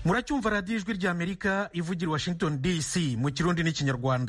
muracyumva radiyo ijwi ry'amerika ivugira i washington dc mu kirundi n'ikinyarwanda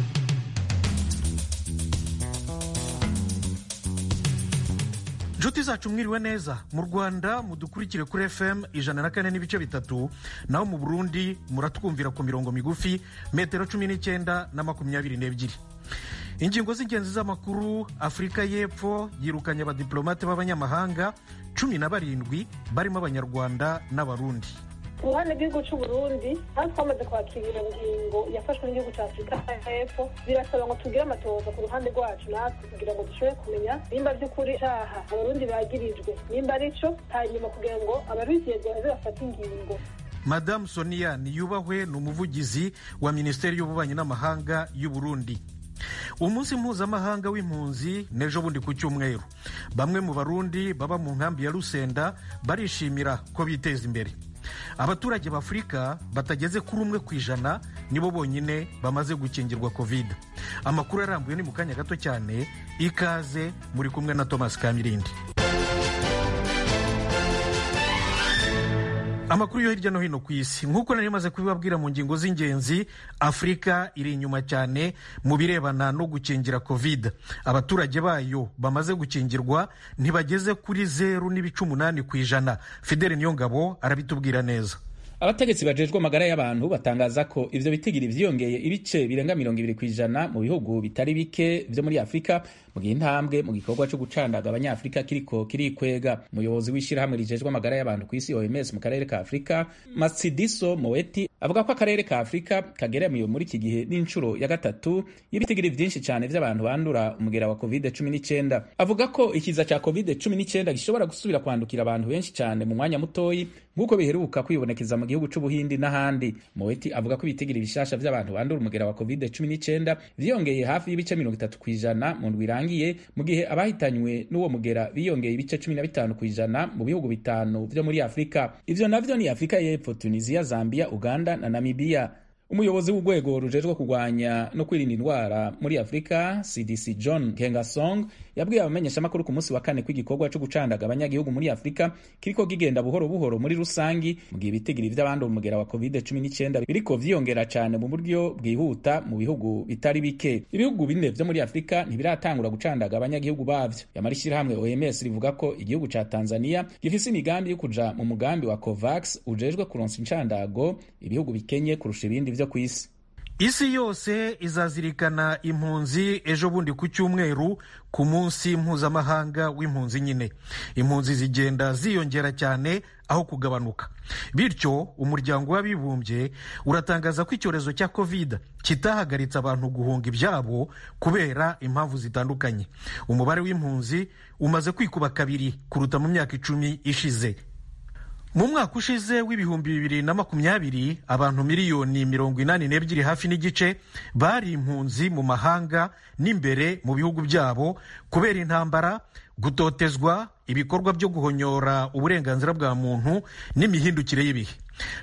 inshuti zacu mwiriwe neza mu rwanda mudukurikire kuri fm ijana na kane n'ibice bitatu naho mu burundi muratwumvira ku mirongo migufi metero cumi n'icyenda na makumyabiri n'ebyiri ingingo z'ingenzi z'amakuru afurika y'epfo yirukanye abadiplomate b'abanyamahanga cumi na barindwi barimo abanyarwanda n'abarundi ku ruhande rw'igihugu cy'u Burundi aho twamaze kwakira ingingo yafashwe n'igihugu cya afurika y'epfo birasaba ngo tugire amatohoza ku ruhande rwacu natwe kugira ngo dushobore kumenya nimba by'ukuri icyaha abarundi bagirijwe nimba ari cyo hanyuma kugira ngo ababizezwa baze bafate ingingo madamu sonia niyubahwe ni umuvugizi wa minisiteri y'ububanyi n'amahanga y'u Burundi umunsi mpuzamahanga w'impunzi n'ejo bundi ku cyumweru bamwe mu barundi baba mu nkambi ya rusenda barishimira ko biteza imbere abaturage b'afurika batageze kuri umwe ku ijana nibo bonyine bamaze gukingirwa kovide amakuru arambuye ni mu kanya gato cyane ikaze muri kumwe na thomas kamirindi amakuru yo hirya no hino ku isi nk'uko nari maze kubibabwira mu ngingo z'ingenzi afurika iri inyuma cyane mu birebana no gukingira covid abaturage bayo bamaze gukingirwa ntibageze kuri zeru n'ibice umunani ku ijana fideli niyongabo arabitubwira neza abategetsi bajejwe amagara y'abantu batangaza ko ivyo bitigiri vyiyongeye ibice birenga mirongo ibiri ku ijana mu bihugu bitari bike vyo muri afurika mu gihe intambwe mu gikorwa co gucandaga abanyafurika kiriko kirikwega umuyobozi w'ishirahamwe rijejwe amagara y'abantu ku isi oms mu karere ka afurika matsidiso moeti avuga ko akarere ka afurika kageramiwe muri iki gihe n'inshuro ya gatatu y'ibitigiri vyinshi cyane vy'abantu bandura umugera wa covid cumi n'icyenda avuga ko ikiza ca covid cumi n'icyenda gishobora gusubira kwandukira abantu benshi cyane mu mwanya mutoyi nk'uko biheruka kwibonekeza mu gihugu c'ubuhindi n'ahandi moeti avuga ko ibitigiri bishasha vy'abantu bandura umugera wa covid cumi n'icyenda vyiyongeye hafi y'ibice mirongo itatu ku ijana mu ndwi irangiye mu gihe abahitanywe n'uwo mugera biyongeye ibice cumi na bitanu ku ijana mu bihugu bitanu vyo muri afurika ivyo navyo ni afurika y'epfo tunisia zambia uganda na namibia umuyobozi w'urwego rujejwe kurwanya no kwirinda indwara muri afurika cdc john kengasong yabwiye abamenyeshamakuru ku munsi wa kane ko igikorwa cyo gucandaga abanyagihugu muri afurika kiriko kigenda buhoro buhoro muri rusangi mu gihe ibitigiri vy'abandi umugera wa covid 19 biriko vyiyongera cane mu buryo bwihuta mu bihugu bitari bike ibihugu bine vyo muri afurika ntibiratangura gucandaga abanyagihugu bavyo yamara ishirahamwe oms rivuga ko igihugu ca tanzania gifise imigambi yo kuja mu mugambi wa covax ujejwe kuronsa incandago ibihugu bikenye kurusha ibindi vyo ku isi isi yose izazirikana impunzi ejo bundi ku cyumweru ku munsi mpuzamahanga w'impunzi nyine impunzi zigenda ziyongera cyane aho kugabanuka bityo umuryango w'abibumbye uratangaza ko icyorezo cya covid kitahagaritse abantu guhunga ibyabo kubera impamvu zitandukanye umubare w'impunzi umaze kwikuba kabiri kuruta mu myaka icumi ishize mu mwaka ushize w'ibihumbi bibiri na makumyabiri abantu miliyoni mirongo inani n'ebyiri hafi n'igice bari impunzi mu mahanga n'imbere mu bihugu byabo kubera intambara gutotezwa ibikorwa byo guhonyora uburenganzira bwa muntu n'imihindukire y'ibihe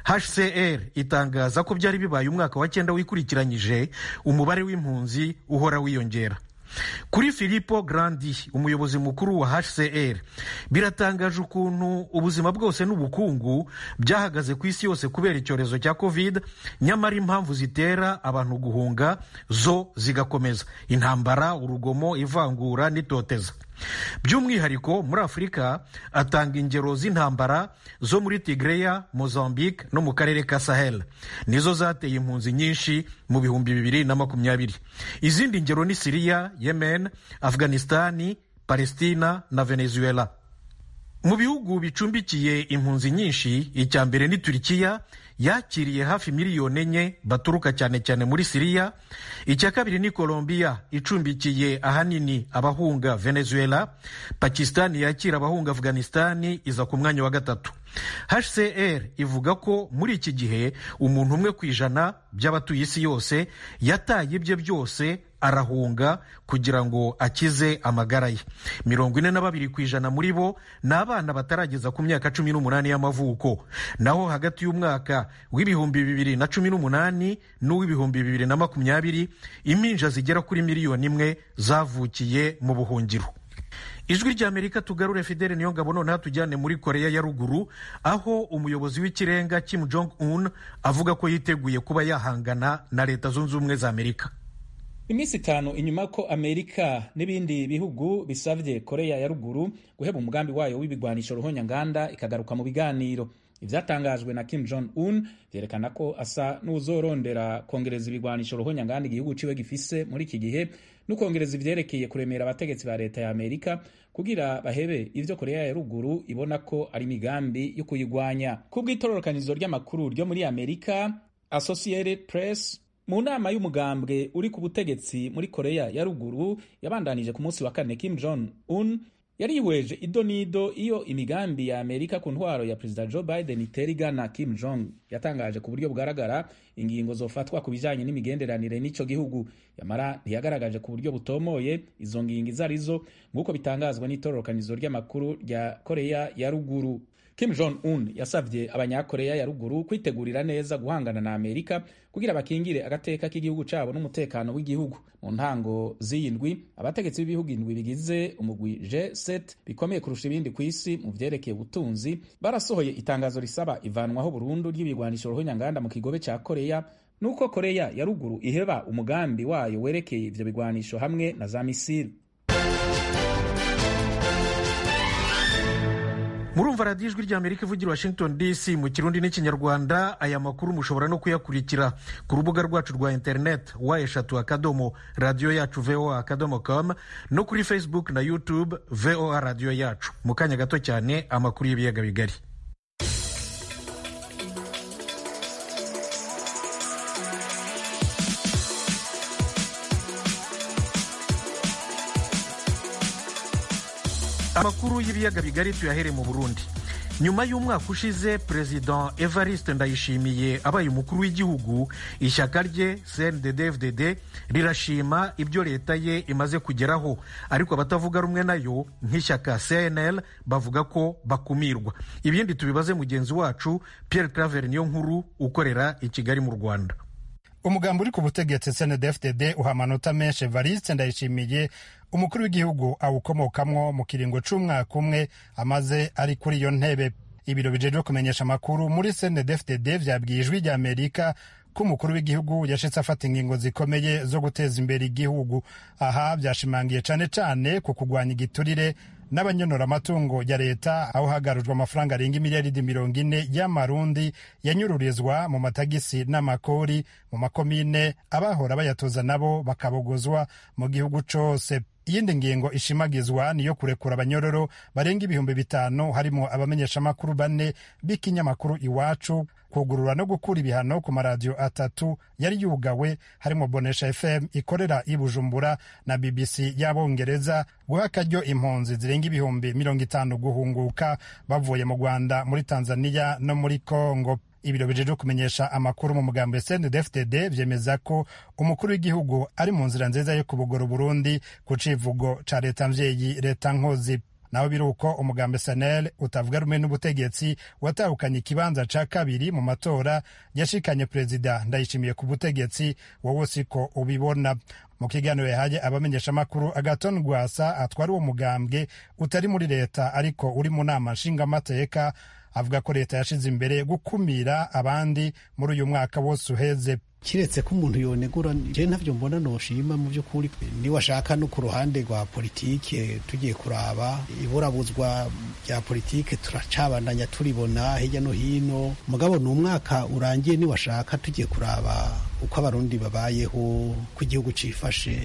hcr itangaza ko byari bibaye umwaka wa cyenda wikurikiranyije umubare w'impunzi uhora wiyongera kuri filipo grandi umuyobozi mukuru wa hcr biratangaje ukuntu ubuzima bwose n'ubukungu byahagaze ku isi yose kubera icyorezo cya covid nyamara impamvu zitera abantu guhunga zo zigakomeza intambara urugomo ivangura n'itoteza by'umwihariko muri afurika atanga ingero z'intambara zo muri tigreya mozambique no mu karere ka sahel nizo zateye impunzi nyinshi mu bihumbi bibiri na makumyabiri izindi ngero ni siriya yemen afghanistani palestina na venezuela mu bihugu bicumbikiye impunzi nyinshi icya mbere ni turikiya yakiriye hafi miliyoni enye baturuka cyane cyane muri siriya icya kabiri ni colombia icumbikiye ahanini abahunga venezuela pakistani yakira abahunga afghanistani iza ku mwanya wa gatatu hcr ivuga ko muri iki gihe umuntu umwe ku ijana by'abatuye isi yose yataye ibye byose arahunga kugira ngo akize amagara ye mirongo ine na babiri ku ijana muri bo ni abana batarageza ku myaka cumi n'umunani y'amavuko naho hagati y'umwaka w'ibihumbi bibiri na cumi n'umunani n'uw'ibihumbi bibiri na makumyabiri impinja zigera kuri miliyoni imwe zavukiye mu buhungiro ijwi ry'amerika tugarure fidele niyo ngabo noneho tujyane muri koreya ya ruguru aho umuyobozi w'ikirenga kim jong un avuga ko yiteguye kuba yahangana na leta zunze ubumwe za amerika iminsi itanu inyuma ko amerika n'ibindi bihugu bisabye koreya ya ruguru guheba umugambi wayo w'ibigwanisho ruhonyanganda ikagaruka mu biganiro ivyatangajwe na kim jong un vyerekana ko asa n'uzorondera kongereza ibigwanisho ruhonyanganda igihugu ciwe gifise muri iki gihe n'ukongereza ivyerekeye kuremera abategetsi ba leta ya amerika kugira bahebe ivyo koreya ya ruguru ibona ko ari imigambi yo kuyigwanya kubw'itororokanizo ry'amakuru ryo muri amerika associated press mu nama y'umugambwe uri ku butegetsi muri koreya ya ruguru yabandanije ku munsi wa kane kim jong un yarihweje ido n'ido iyo imigambi ya amerika ku ntwaro ya perezida joe biden itera igana kim jong yatangaje ku buryo bugaragara ingingo zofatwa ku bijanye n'imigenderanire n'ico gihugu yamara ntiyagaragaje ku buryo butomoye izo ngingo izo arizo nk'uko bitangazwa n'itororokanizo ry'amakuru rya koreya ya ruguru kim jong un yasavye abanyakoreya ya ruguru kwitegurira neza guhangana na amerika kugira bakingire agateka k'igihugu cabo n'umutekano w'igihugu mu ntango z'iyi ndwi abategetsi b'ibihugu indwi bigize umugwi g7 bikomeye kurusha ibindi ku isi mu vyerekeye ubutunzi barasohoye itangazo risaba ivanwaho burundu ry'ibigwanisho ruhonyanganda mu kigobe ca koreya nuko koreya ya ruguru iheba umugambi wayo werekeye ivyo bigwanisho hamwe na za misiri murumva radiyo ijwi ry'amerika ivugira washington dc mu kirundi n'ikinyarwanda aya makuru mushobora no kuyakurikira ku rubuga rwacu rwa interineti wa eshatu akadomo radiyo yacu voa akadomo com no kuri facebook na youtube voa radiyo yacu mu kanya gato cyane amakuru y'ibiyaga bigari amakuru y'ibiyaga bigari tuyahere mu burundi nyuma y'umwaka ushize perezida evariste ndayishimiye abaye umukuru w'igihugu ishyaka rye cndd rirashima ibyo leta ye imaze kugeraho ariko abatavuga rumwe nayo nk'ishyaka cnl bavuga ko bakumirwa ibindi tubibaze mugenzi wacu pierre claver niyo nkuru ukorera i kigali mu rwanda umugambi uri ku butegetsi cndfdd uha amanota menshi evariste ndayishimiye umukuru w'igihugu awukomokamwo mu kiringo c'umwaka umwe amaze ari kuri iyo ntebe ibiro bijejwe kumenyesha amakuru muri cndfdd vyabwiye ijwi rya amerika ko umukuru w'igihugu yashitse afata ingingo zikomeye zo guteza imbere igihugu aha vyashimangiye cane cane ku kugwanya igiturire n'abanyonora amatungo ya leta aho hagarujwe amafaranga arenga imiliyaridi mirongo ine y'amarundi yanyururizwa mu matagisi n'amakori mu makomine abahora bayatoza nabo bakabogozwa mu gihugu cose iyindi ngingo ishimagizwa niyo kurekura abanyororo barenga ibihumbi bitanu harimo abamenyeshamakuru bane b'ikinyamakuru iwacu kugurura no gukura ibihano ku maradiyo atatu yari yugawe harimo bonesha fm ikorera i bujumbura na bbc y'abongereza guha akaryo impunzi zirenga ibihumbi mirongo itanu guhunguka bavuye mu rwanda muri tanzania no muri congo ibiro bijejwe kumenyesha amakuru mu mugambo ya cndfdd vyemeza ko umukuru w'igihugu ari mu nzira nziza yo kubugora uburundi ku civugo ca leta mvyeyi leta nkozi naho biri uko umugambi sanel utavuga rumwe n'ubutegetsi watahukanye ikibanza ca kabiri mu matora yashikanye perezida ndayishimiye ku butegetsi wowe siko ubibona mu kiganiro yahaye abamenyeshamakuru agaton rwasa atwara uwo mugambwe utari muri leta ariko uri mu nama nshingamateka avuga ko leta yashize imbere gukumira abandi muri uyu mwaka wose uheze kiretse ko umuntu yonegura je ntavyo mbona noshima mu by'ukuri niwashaka no ku ruhande rwa politike tugiye kuraba iburabuzwa rya politike turacabandanya turibona hirya no hino mugabo ni umwaka urangiye niwashaka tugiye kuraba uko abarundi babayeho ko igihugu cifashe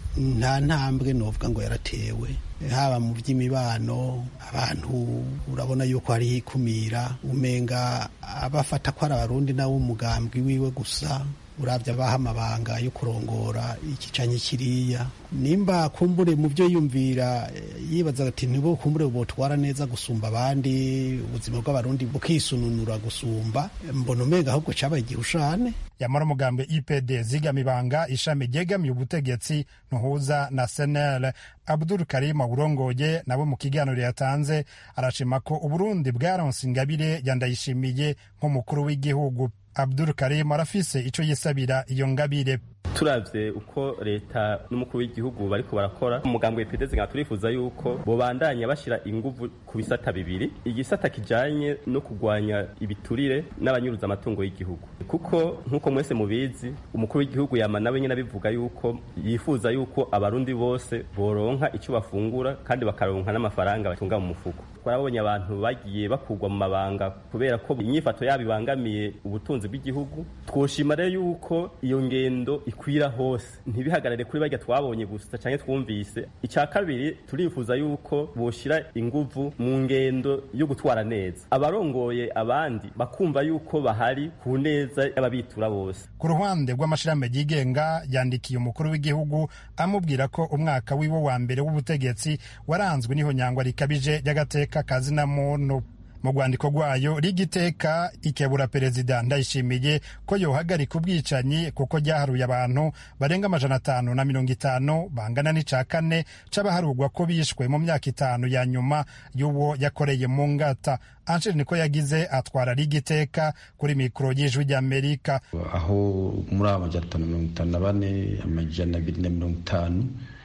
nta ntambwe novuga ngo yaratewe haba mu by'imibano abantu urabona yuko hariho ikumira umenga abafata ko ari abarundi nawe umugambwe wiwe gusa urabya abaha amabanga yo kurongora iki canke kiriya nimba kumbure mu byo yumvira yibaza ati nibo kumbure botwara neza gusumba abandi ubuzima bw'abarundi bukisununura gusumba mbona umenga ahubwo cabaye igihushane yamara umugambi ipd zigamibanga ishami ryegamiye ubutegetsi ntuhuza na senel abdul karim burongoye nawe mu kiganiro yatanze arashima ko uburundi bwaronse ingabire yandayishimiye nk'umukuru w'igihugu abdul karim arafise ico yisabira iyo ngabire turavye uko leta n'umukuru w'igihugu bariko barakora umugambwe PDS nka turifuza yuko bobandanya bashira inguvu ku bisata bibiri igisata kijanye no kugwanya ibiturire n'abanyuruza amatungo y'igihugu kuko nkuko mwese mubizi umukuru w'igihugu yama nawe nyene abivuga yuko yifuza yuko abarundi bose boronka ico bafungura kandi bakaronka n'amafaranga batunga mu mufuko twarabonye abantu bagiye bakurwa mu mabanga kubera ko inyifato yabo ibangamiye ubutunzi bw'igihugu twoshima rero yuko iyo ngendo ikwira hose ntibihagarare kuri barya twabonye gusa canke twumvise icya kabiri turifuza yuko boshira inguvu mu ngendo yo gutwara neza abarongoye abandi bakumva yuko bahari ku neza y'ababitura bose ku ruhande rw'amashirahamwe yigenga yandikiye umukuru w'igihugu amubwira ko umwaka wiwe wa mbere w'ubutegetsi waranzwe n'ihonyangwa rikabije ry'agateka kazina muntu mu rwandiko rwayo rigiteka ikebura perezida ndayishimiye ko yohagarika ubwicanyi kuko ryaharuye abantu barenga amajana atanu na mirongo itanu bangana n'ica kane c'abaharurwa ko bishwe mu myaka itanu ya nyuma y'uwo yakoreye mu ngata Angel niko yagize atwara rigiteka kuri mikoro y'ijwi ry'Amerika aho muri aba majana atanu na mirongo itanu na bane amajana abiri na mirongo itanu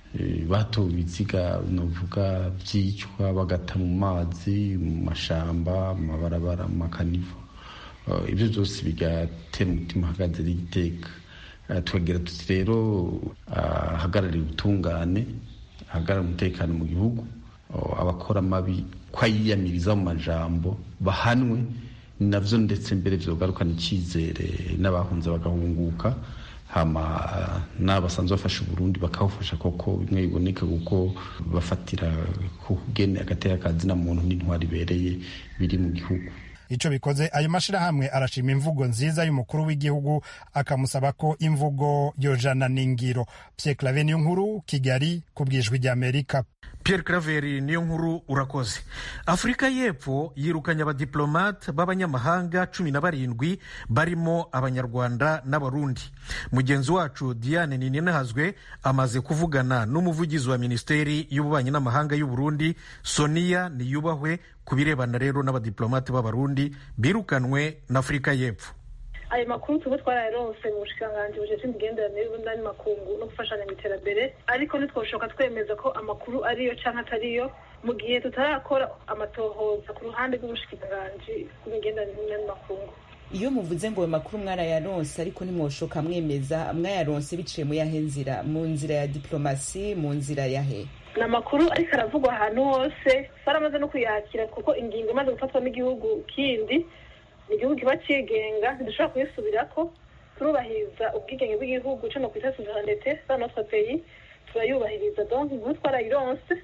batowe ibiziga novuga byicwa bagata mu mazi mu mashamba amabarabara mu makanivo ibyo byose bigatera umutima uhagaze n'igiteka tukagira tuti rero ahagarariye ubutungane ahagarariye umutekano mu gihugu abakora amabi ko ayiyamiriza mu majambo bahanwe navyo ndetse mbere vyogarukana icyizere n'abahunze bagahunguka hama n'abasanzwe bafasha uburundi bakawufasha koko bimwe biboneka kuko bafatira kugene agateka kazina muntu n'intwari ibereye biri mu gihugu ico bikoze ayo mashirahamwe arashima imvugo nziza y'umukuru w'igihugu akamusaba ko imvugo yojana n'ingiro Pierre Claver niyo nkuru Kigali ku bwijwi ry'Amerika Pierre Claver niyo nkuru urakoze Afurika y'Epfo yirukanye abadiplomate b'abanyamahanga cumi na barindwi barimo abanyarwanda n'abarundi mugenzi wacu Diane Nininahazwe amaze kuvugana n'umuvugizi wa Minisiteri y'Ububanyi n'Amahanga y'u Burundi Sonia Niyubahwe ku birebana rero n'abadiplomate b'abarundi birukanwe na Afurika y'Epfo ayo makuru tuba twarayaronse mu bushikiranganji bujejwe imigenderanire y'ubundi makungu no gufashanya mu iterambere ariko ntitwoshoka twemeza ko amakuru ariyo canke atariyo mu gihe tutarakora amatohoza ku ruhande rw'ubushikiranganji bw'imigenderanire n'amakungu iyo muvuze ngo ayo makuru mwarayaronse ariko ntimwoshoka mwemeza mwayaronse biciye mu yahe nzira mu nzira ya diplomasi mu nzira yahe ni amakuru ariko aravugwa ahantu hose baramaze no kuyakira kuko ingingo imaze gufatwa n'igihugu kindi ni igihugu kiba cigenga ntidushobora kuyisubirako turubahiriza ubwigenge bw'igihugu co no kwita suverenete za notre pays turayubahiriza donc inkuru twarayironse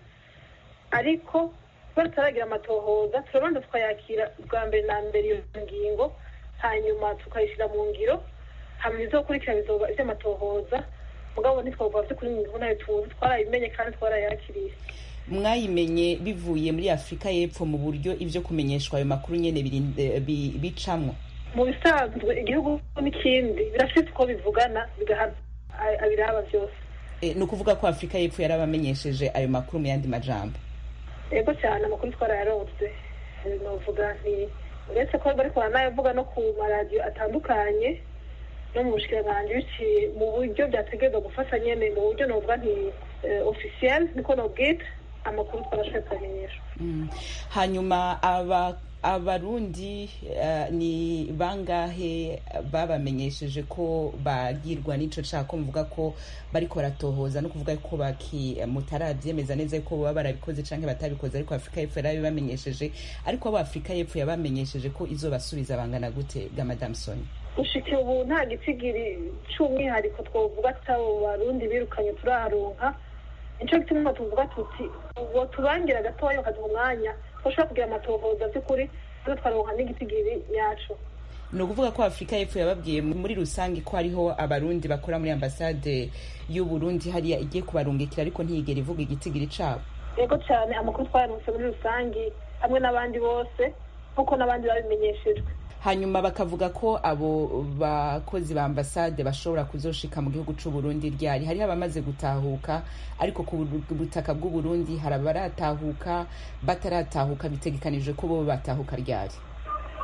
ariko kuba tutaragira amatohoza turabanza tukayakira bwa mbere na mbere iyo ngingo hanyuma tukayishyira mu ngiro hanyuma izokurikira bizoba ivy'amatohoza mugabo ntitwavuga vy'ukuri mu nayo tuzi twarayimenye kandi twarayakiriye mwayimenye bivuye muri afurika y'epfo mu buryo ibyo kumenyeshwa ayo makuru nyene bicamwo mu bisanzwe igihugu n'ikindi birafite uko bivugana bigahana abiraba byose ni ukuvuga ko afurika y'epfo yarabamenyesheje ayo makuru mu yandi majambo yego cyane amakuru twarayaronse novuga nti uretse ko bariko baranayavuga no ku maradiyo atandukanye no mu bushikiranganji biciye mu buryo byategerezwa gufata nyene mu buryo novuga nti officiel niko nobwita amakuru twarashoboye kubamenyesha hanyuma aba abarundi ni bangahe babamenyesheje ko bagirwa n'ico cako muvuga ko bariko baratohoza no kuvuga ko baki mutaravyemeza neza ko baba barabikoze canke batabikoze ariko afurika y'epfo yarabibamenyesheje ariko abo afurika y'epfo yabamenyesheje ko izobasubiza bangana gute ga madame sonia gushika ubu nta gitsigiri c'umwihariko twovuga tutabo barundi birukanye turaronka nico gituma tuvuga tuti uwo tubangira gatoya bakaduha umwanya twashobora kugira amatohoza by'ukuri tuze twaronka n'igitigiri nyaco ni ukuvuga ko afurika y'epfo yababwiye muri rusange ko hariho abarundi bakora muri ambasade y'uburundi hariya igiye kubarungikira ariko ntiyigera ivuga igitigiri cabo yego cyane amakuru twayaronse muri rusange hamwe n'abandi bose nk'uko n'abandi babimenyeshejwe hanyuma bakavuga ko abo bakozi ba ambasade bashobora kuzoshika mu gihugu c'uburundi ryari hariho abamaze gutahuka ariko ku butaka bw'uburundi hari abaratahuka bataratahuka bitegekanijwe ko bo batahuka ryari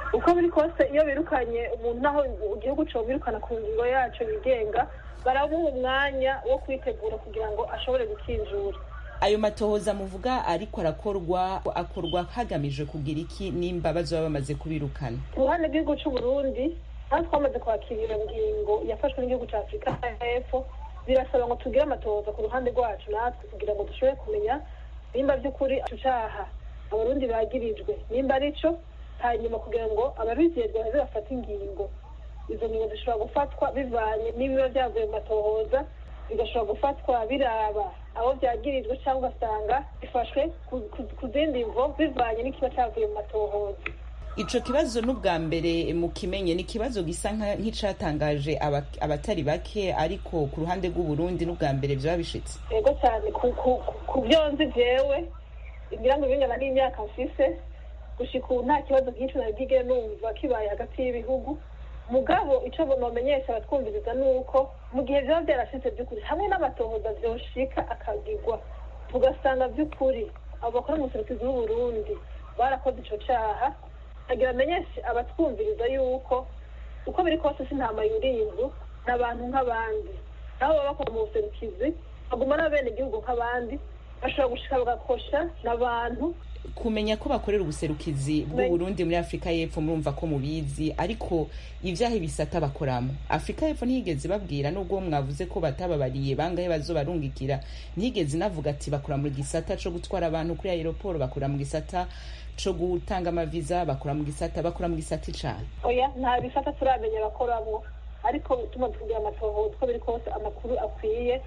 uko biri kose iyo birukanye umuntu naho igihugu cyo birukana ku ngingo yacu yigenga baramuha umwanya wo kwitegura kugira ngo ashobore gukinjura ayo matohoza muvuga ariko arakorwa akorwa hagamijwe kugira iki nimba bazaba bamaze kubirukana ku ruhande rw'igihugu cy'u Burundi aho twamaze kwakira iyo ngingo yafashwe n'igihugu cya afurika y'epfo birasaba ngo tugire amatohoza ku ruhande rwacu natwe kugira ngo dushobore kumenya nimba by'ukuri icyo cyaha abarundi bagirijwe nimba ari cyo hanyuma kugira ngo ababigenzwe baze bafate ingingo izo ngingo zishobora gufatwa bivanye n'ibiba byavuye mu matohoza bigashobora gufatwa biraba abo byagirijwe cyangwa ugasanga bifashwe ku zindi mvo bivanye n'ikiba cyavuye mu matohoza ico kibazo n'ubwa mbere mukimenye ni ikibazo gisa nk'icatangaje abatari bake ariko ku ruhande rw'uburundi n'ubwa mbere vyaba bishitse yego cyane ku byo nzi jewe ngira ngo bingana n'imyaka mfise gushika ubu nta kibazo nk'ico nabwigere numva kibaye hagati y'ibihugu mugabo ico nomenyesha abatwumviriza ni uko mu gihe vyaba vyarashitse vy'ukuri hamwe n'amatohoza vyoshika akagirwa tugasanga vy'ukuri abo bakora mu buserukizi bw'uburundi barakoze ico caha agira amenyeshe abatwumviriza yuko uko biri kose si ntama yuriye inzu ni abantu nk'abandi nabo baba bakora mu buserukizi baguma n'abene igihugu nk'abandi bashobora gushika bagakosha n'abantu kumenya ko bakorera ubuserukizi bw'uburundi muri afurika y'epfo murumva ko mubizi ariko ivyaha ibisata bakoramo afurika y'epfo ntiyigeze babwira nubwo mwavuze ko batababariye bangahe bazobarungikira ntiyigeze inavuga ati bakora mu gisata co gutwara abantu kuri aeroporo bakora mu gisata co gutanga amaviza bakora mu gisata bakora mu gisata cane oya nta bisata turamenya bakoramwo ariko tumaze kugira amatohoza uko biri kose amakuru akwiye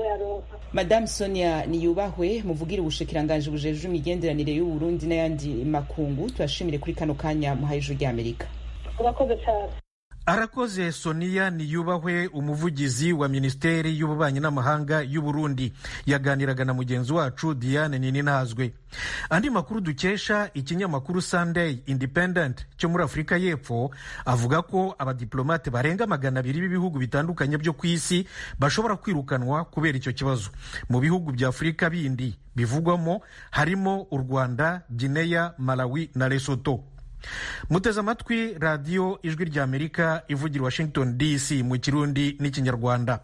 Madame Sonia Niyubahwe muvugira ubushikiranganje bujeje imigenderanire y'u Burundi n'ayandi makungu turashimire kuri kano kanya muhaye ijuru ry'Amerika. Urakoze cyane. arakoze sonia niyubahwe umuvugizi wa minisiteri y'ububanyi n'amahanga y'u Burundi yaganiraga na mugenzi wacu diane nininazwe andi makuru dukesha ikinyamakuru sunday independent cyo muri afurika y'epfo avuga ko abadiplomate barenga magana abiri b'ibihugu bitandukanye byo ku isi bashobora kwirukanwa kubera icyo kibazo mu bihugu bya afurika bindi bivugwamo harimo u rwanda gineya malawi na lesoto muteze amatwi radiyo ijwi rya amerika ivugira washington dc mu kirundi n'ikinyarwanda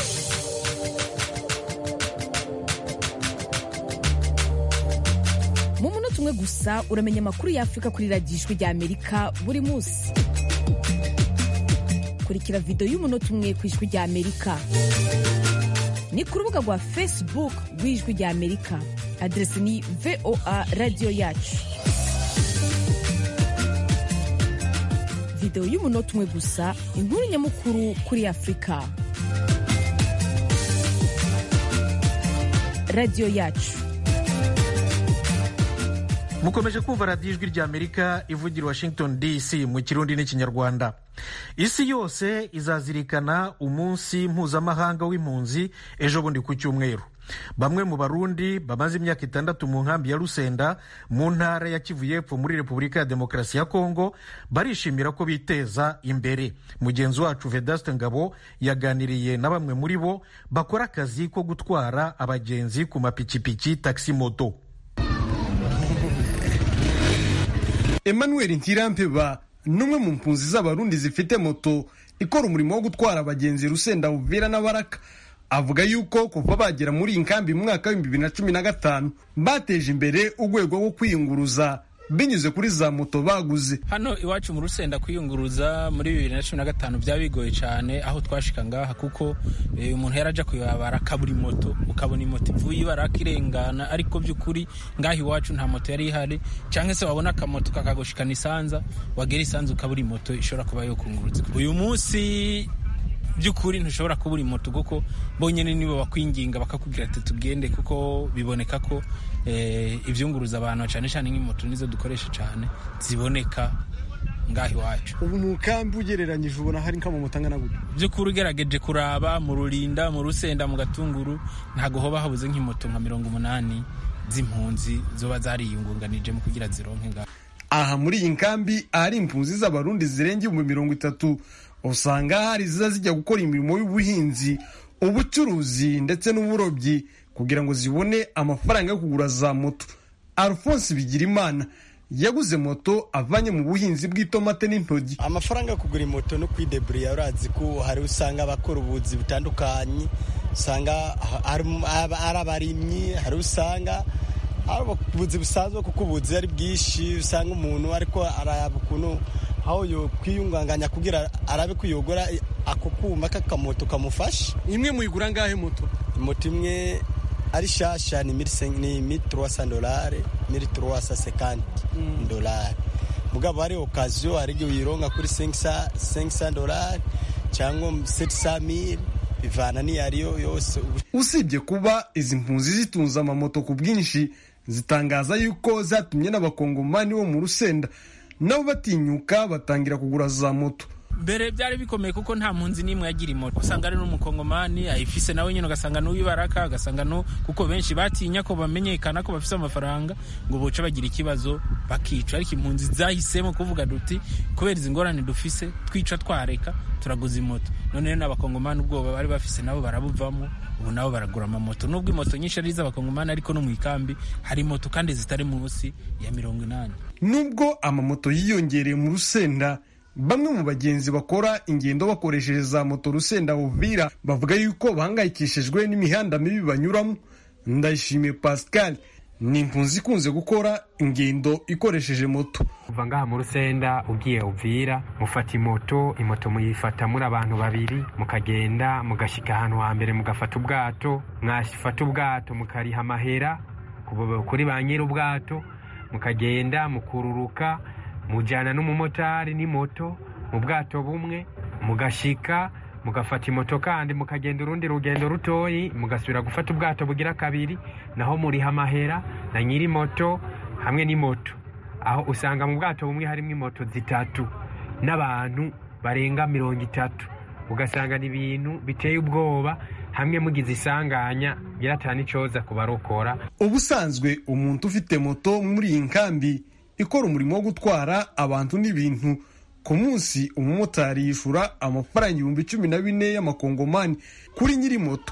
mu munota umwe gusa uramenya amakuru y'afurika kuri radiyo ijwi rya amerika buri munsi kurikira videwo y'umunota umwe ku ijwi rya amerika ni ku rubuga rwa facebook rw'ijwi rya amerika aderesi ni voa radiyo yacu videwo y'umunota umwe gusa inkuru nyamukuru kuri afurika radiyo yacu mukomeje kumva radiyo ijwi rya amerika ivugira washington dc mu kirundi n'ikinyarwanda isi yose izazirikana umunsi mpuzamahanga w'impunzi ejo bundi ku cyumweru bamwe mu barundi bamaze imyaka itandatu mu nkambi ya rusenda mu ntara ya kivu y'epfo muri repubulika ya demokarasi ya kongo barishimira ko biteza imbere mugenzi wacu vedaste ngabo yaganiriye na bamwe muri bo bakora akazi ko gutwara abagenzi ku mapikipiki taxi moto emmanuel ntirampeba n'umwe mu mpunzi z'abarundi zifite moto ikora umurimo wo gutwara abagenzi rusenda buvira na baraka avuga yuko kuva bagera muri iyi nkambi mu mwaka w'ibihumbi bibiri na cumi na gatanu bateje imbere urwego rwo kwiyunguruza binyuze kuri za moto baguze hano iwacu mu rusenda kwiyunguruza muri bibiri na cumi na gatanu byaba bigoye cyane aho twashika ngaha kuko umuntu yaraja kuyabara akabura moto ukabona imoto ivuye ibaraka irengana ariko by'ukuri ngaha iwacu nta moto yari ihari cyangwa se wabona akamoto kakagushikana isanza wagera isanza ukabura moto ishobora kuba yo kunguruza uyu munsi by'ukuri ntushobora kubura moto kuko bonyine nibo bakwinginga bakakubwira ati tugende kuko biboneka ko ibyunguruza abantu cyane cyane nk'imoto nizo dukoresha cyane ziboneka ngaho iwacu ubu mu kambi ugereranyije ubona hari nk'amamoto angana gutya by'ukuri ugerageje kuraba mu rurinda mu rusenda mu gatunguru ntabwo hoba habuze nk'imoto nka mirongo umunani z'impunzi zoba zariyungunganije mu kugira zironke ngaho aha muri iyi nkambi ahari impunzi z'abarundi zirenga ibihumbi mirongo itatu usanga hari ziza zijya gukora imirimo y'ubuhinzi ubucuruzi ndetse n'uburobyi kugira ngo zibone amafaranga yo kugura za moto alphonse bigirimana yaguze moto avanye mu buhinzi bw'itomate n'intoryi amafaranga yo kugura moto no kwideburiya urazi ko hari usanga abakora ubuzi butandukanye usanga ari abarimyi hari usanga ari ubuzi busanzwe kuko ubuzi ari bwinshi usanga umuntu ariko araba ukuntu aho yo kwiyunganganya kugira arabe ko yogora ako kuma k'akamoto kamufasha imwe muyigura ngahe moto moto imwe ari shasha ni ni mili turuwasa dolari mili turuwasa sekanti dolari mugabo hari okaziyo hari igihe uyironka kuri senkisa dolari cyangwa setisa mili bivana n'iyo ariyo yose usibye kuba izi mpunzi zitunze amamoto ku bwinshi zitangaza yuko zatumye n'abakongomani bo mu rusenda nabo batinyuka batangira kugura za moto mbere byari bikomeye kuko nta mpunzi n'imwe yagira imoto usanga ari n'umukongomani ayifise nawe nyine ugasanga n'uwibaraka ugasanga no kuko benshi batinya ko bamenyekana ko bafise amafaranga ngo boce bagira ikibazo bakica ariko impunzi zahisemo kuvuga duti kubera izi ngorane dufise twica twareka turaguza imoto none n'abakongomani ubwoba bari bafise nabo barabuvamo ubu nabo baragura amamoto nubwo imoto nyinshi ari iz'abakongomani ariko no mu ikambi hari moto kandi zitari munsi ya mirongo inani nubwo amamoto yiyongereye mu rusenda bamwe mu bagenzi bakora ingendo bakoresheje za moto rusenda uvira bavuga yuko bahangayikishijwe n'imihanda mibi banyuramo ndayishimiye pascal ni impunzi ikunze gukora ingendo ikoresheje moto kuva ngaha mu rusenda ugiye uvira mufata imoto imoto muyifata muri abantu babiri mukagenda mugashyika ahantu hambere mugafata ubwato mwafata ubwato mukariha amahera kuri ba nyiri ubwato mukagenda mukururuka mujyana n'umumotari n'imoto mu bwato bumwe mugashika mugafata imoto kandi mukagenda urundi rugendo rutoyi mugasubira gufata ubwato bugira kabiri naho muriha amahera na nyiri moto hamwe n'imoto aho usanga mu bwato bumwe harimo imoto zitatu n'abantu barenga mirongo itatu ugasanga ni ibintu biteye ubwoba hamwe mugize isanganya biratana icyoza kubarokora ubusanzwe umuntu ufite moto muri iyi nkambi ikora umurimo wo gutwara abantu n'ibintu ku munsi umumotari yishura amafaranga ibihumbi cumi na bine y'amakongomani kuri nyiri moto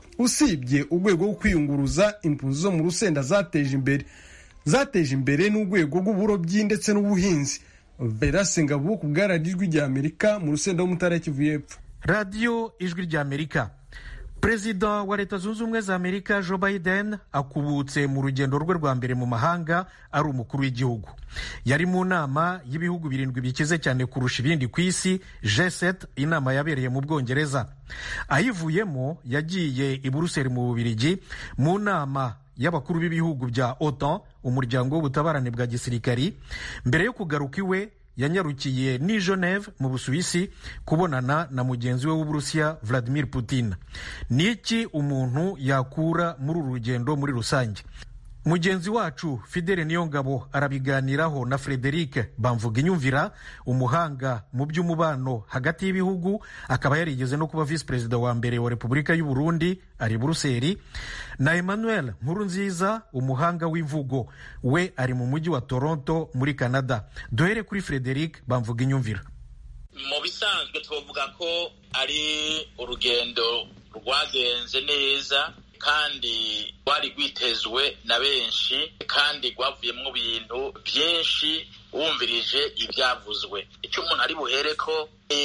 usibye urwego rwo kwiyunguruza impunzi zo mu rusenda zateje imbere zateje imbere n'urwego rw'uburobyi ndetse n'ubuhinzi verase ngabo ku bwararijwi rya amerika mu rusenda w'umutara kivu y'epfo radiyo ijwi rya amerika perezida wa leta zunze ubumwe za amerika joe biden akubutse mu rugendo rwe rwa mbere mu mahanga ari umukuru w'igihugu yari mu nama y'ibihugu birindwi bikize cyane kurusha ibindi ku isi g7 inama yabereye mu bwongereza ayivuyemo yagiye i buruseli mu bubirigi mu nama y'abakuru b'ibihugu bya otan umuryango w'ubutabarane bwa gisirikari mbere yo kugaruka iwe yanyarukiye ni geneve mu busuwisi kubonana na mugenzi we w'uburusiya vladimir putin ni iki umuntu yakura muri uru rugendo muri rusange mugenzi wacu fidele niyongabo arabiganiraho na frederic bamvuga inyumvira umuhanga mu by'umubano hagati y'ibihugu akaba yarigeze no kuba visi perezida wa mbere wa repubulika y'u burundi ari buruseli na emmanuel nkurunziza umuhanga w'imvugo we ari mu mujyi wa toronto muri canada duhere kuri frederic bamvuga inyumvira mu bisanzwe twavuga ko ari urugendo rwagenze neza kandi rwari rwitezwe na benshi kandi rwavuyemo ibintu byinshi wumvirije ibyavuzwe icyo umuntu ari buhere ko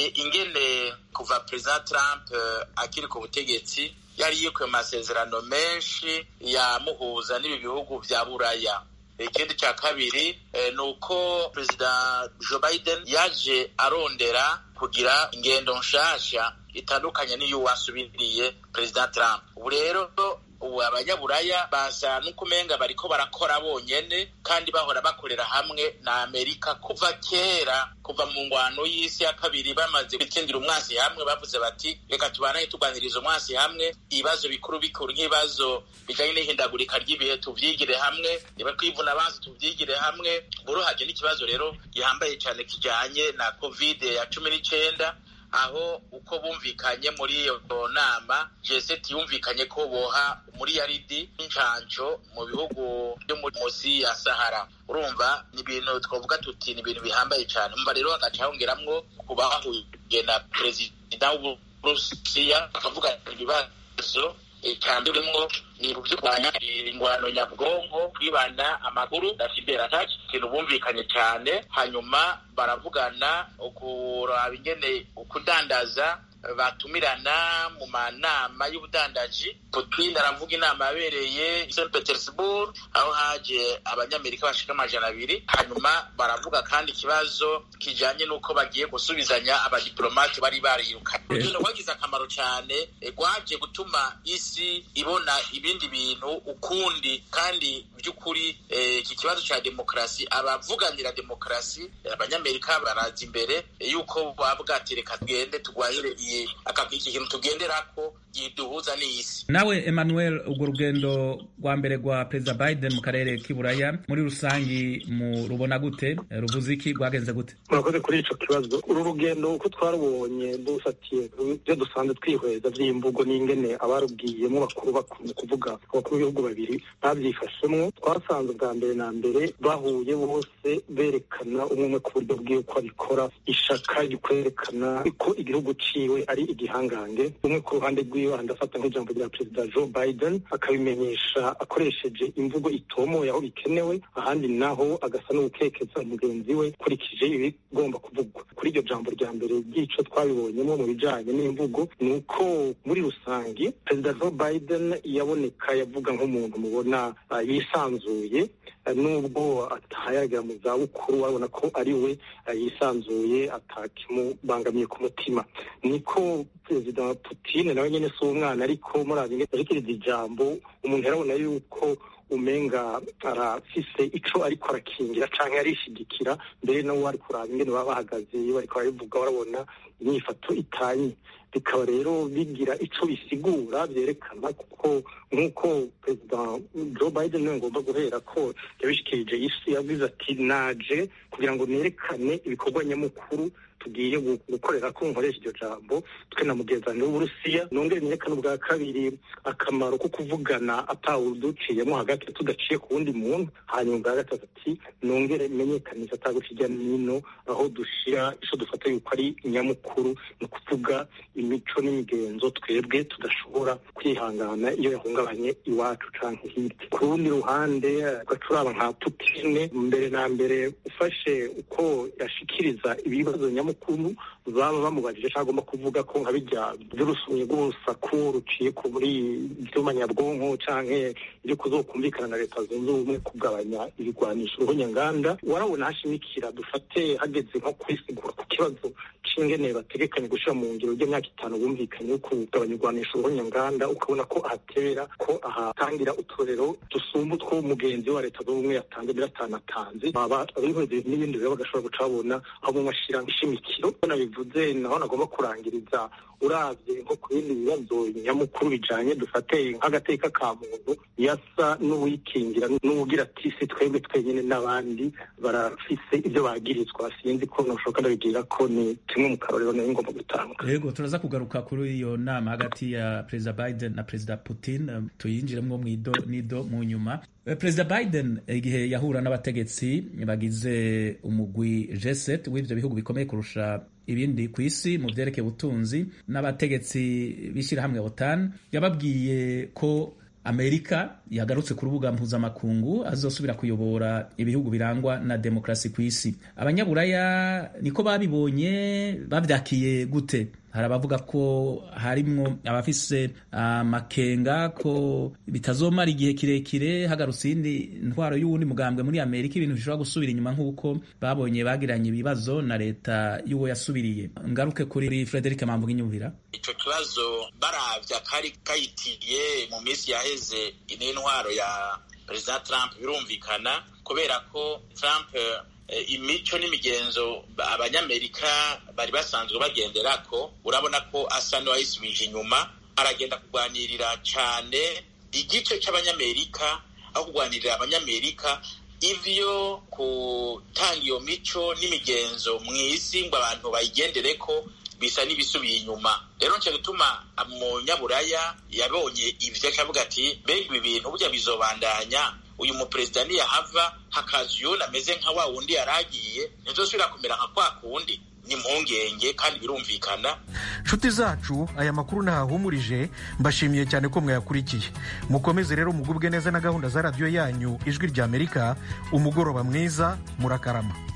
ingene kuva perezida Trump akiri ku butegetsi yari yikuye amasezerano menshi yamuhuza n'ibi bihugu bya buraya ikindi cya kabiri ni uko perezida joe biden yaje arondera kugira ingendo nshasha itandukanye n'iyo wasubiriye perezida Trump ubu rero ubu abanyaburaya basa n'ukumenga bariko barakora bonyene kandi bahora bakorera hamwe na amerika kuva kera kuva mu ngwano y'isi ya kabiri bamaze gutsindira umwasi hamwe bavuze bati reka tubanaye tuganiriza umwasi hamwe ibibazo bikuru bikuru nk'ibibazo bijanye n'ihindagurika ry'ibihe tuvyigire hamwe niba twivuna abanzi tuvyigire hamwe buruhaje n'ikibazo rero gihambaye cane kijanye na covid ya cumi n'icenda aho uko bumvikanye muri iyo nama jeseti yumvikanye ko boha muri yaridi n'incanco mu bihugu byo munsi ya sahara urumva ni ibintu twavuga tuti ni ibintu bihambaye cyane umva rero hagaca hongeramwo kubahuye na perezida w'uburusiya bakavuga ibibazo icya mbere urimo ni byo kurwanya ingwano nyabwonko kwibana amakuru na cyber attack ikintu bumvikanye cyane hanyuma baravugana ukuraba ingene ukudandaza batumirana mu manama y'ubudandaji putin aravuga inama yabereye st petersburg aho haje abanyamerika bashika amajana abiri hanyuma baravuga kandi ikibazo kijanye n'uko bagiye gusubizanya abadiplomate bari barirukanye urugendo rwagize akamaro cyane rwaje gutuma isi ibona ibindi bintu ukundi kandi by'ukuri iki kibazo cya demokarasi abavuganira demokarasi abanyamerika baraza imbere yuko bavuga ati reka tugende turwanyire iyi iki kintu tugenderako giduhuza n'isi nawe emmanuel urwo rugendo rwa mbere rwa perezida biden mu karere k'iburaya muri rusangi mu rubona gute ruvuze iki rwagenze gute murakoze kuri ico kibazo uru rugendo uko twarubonye dufatiye ibyo dusanzwe twihweza vy'imvugo n'ingene abarubwiyemo bakuru bakuru kuvuga abakuru b'ibihugu babiri bavyifashemwo twasanze bwa mbere na mbere bahuye bose berekana umwe umwe ku buryo bwiwe ko abikora ishaka ryo kwerekana ko igihugu ciwe ari igihangange umwe ku ruhande rwiwe andafata nk'ijambo rya perezida joe biden akabimenyesha akoresheje imvugo itomoye aho bikenewe ahandi naho agasa n'ugukekeza mugenzi we ukurikije ibigomba kuvugwa kuri iryo jambo rya mbere ry'ico twabibonyemo mu bijanye n'imvugo ni uko muri rusangi perezida joe biden yaboneka yavuga nk'umuntu mubona uh, yisanzuye nubwo atahayagera mu zabukuru wabona ko ari we yisanzuye atakimubangamiye ku mutima niko perezida Putin nawe nyene si umwana ariko murazi arikiriza ijambo umuntu yarabona yuko umenga arafise ico ariko arakingira canke arishigikira mbere nawe ari kuraba ingene baba bahagaze iyo bariko barabivuga barabona inyifato itanye bikaba rero bigira ico bisigura vyerekana kuko nk'uko perezida joe biden niwe ngomba guhera ko yabishikirije isi yavuze ati naje kugira ngo nerekane ibikorwa nyamukuru tugiye gukorera ko nkoresha iryo jambo twe na mugenzani w'uburusiya nongere nerekane ubwa kabiri akamaro ko kuvugana atawuduciyemo hagati tudaciye ku wundi muntu hanyuma ubwa gatatu ati nongere menyekanisha ataguca ijya n'ino aho dushira ico dufata yuko ari nyamukuru ni ukuvuga imico n'imigenzo twebwe tudashobora kwihangana iyo yahungabanye iwacu canke hirya ku rundi ruhande ugacuraba nka putine mbere na mbere ufashe uko yashikiriza ibibazo nyamukuru baba bamubajije cyangwa agomba kuvuga ko nka bijya by'urusumye rw'urusaku ruciye ku muri ibyuma nyabwonko canke ibyo kuzokumvikana na leta zunze ubumwe kugabanya ibigwanisho uruhonyanganda warabona hashimikira dufate hageze nko kwisigura ku kibazo c'ingene bategekanye gushira mu ngiro ry'imyaka itanu bumvikanye yo kugabanya igwanisho uruhonyanganda ukabona ko ahatera ko ahatangira uturero dusumba utwo mugenzi wa leta zunze ubumwe yatanze mbere atanatanze baba abihweze n'ibindi rero bagashobora guca babona aho mu mashira ishimikiro nabivuze naho nagomba kurangiriza uravye nko ku bindi bibazo nyamukuru bijanye dufate nk'agateka ka muntu yasa n'uwikingira n'uwugira ati si twebwe twenyene n'abandi barafise ibyo bagirizwa sinzi ko noshoka ndabibwira ko ni kimwe mu karorero nayo ngomba gutanga yego turaza kugaruka kuri iyo nama hagati ya perezida biden na perezida putin tuyinjiremwo mwido nido mu nyuma perezida biden igihe yahura n'abategetsi bagize umugwi g7 w'ivyo bihugu bikomeye kurusha ibindi ku isi mu vyerekeye ubutunzi n'abategetsi b'ishyirahamwe otan yababwiye ko amerika yagarutse ku rubuga mpuzamakungu azosubira kuyobora ibihugu birangwa na demokarasi ku isi abanyaburaya niko babibonye babyakiye gute hari abavuga ko harimwo abafise amakenga uh, ko bitazomara igihe kirekire hagarutse iyindi ntwaro y'uwundi mugambwe muri amerika ibintu bishobora gusubira inyuma nk'uko babonye bagiranye ibibazo na leta y'uwo yasubiriye ngaruke kuri frederic mamvuga inyumvira ico kibazo baravya kari kayitiye mu minsi yaheze n'intwaro ya perezida trump birumvikana kubera ko trump imico n'imigenzo abanyamerika bari basanzwe bagenderako urabona ko asa n'uwayisubije inyuma aragenda kurwanirira cyane igice cy'abanyamerika aho kurwanirira abanyamerika ivyo gutanga iyo mico n'imigenzo mu isi ngo abantu bayigendere ko bisa n'ibisubiye inyuma rero nce gutuma umunyaburaya yabonye ivyo akavuga ati mbega ibi bintu burya bizobandanya uyu muperezida niyahava hakaza uyundi ameze nka wa wundi yaragiye ntizosubira kumera nka kwa kundi ni impungenge kandi birumvikana nshuti zacu aya makuru ntahahumurije mbashimiye cyane ko mwayakurikiye mukomeze rero mugubwe neza na gahunda za radiyo yanyu ijwi ry'amerika umugoroba mwiza murakarama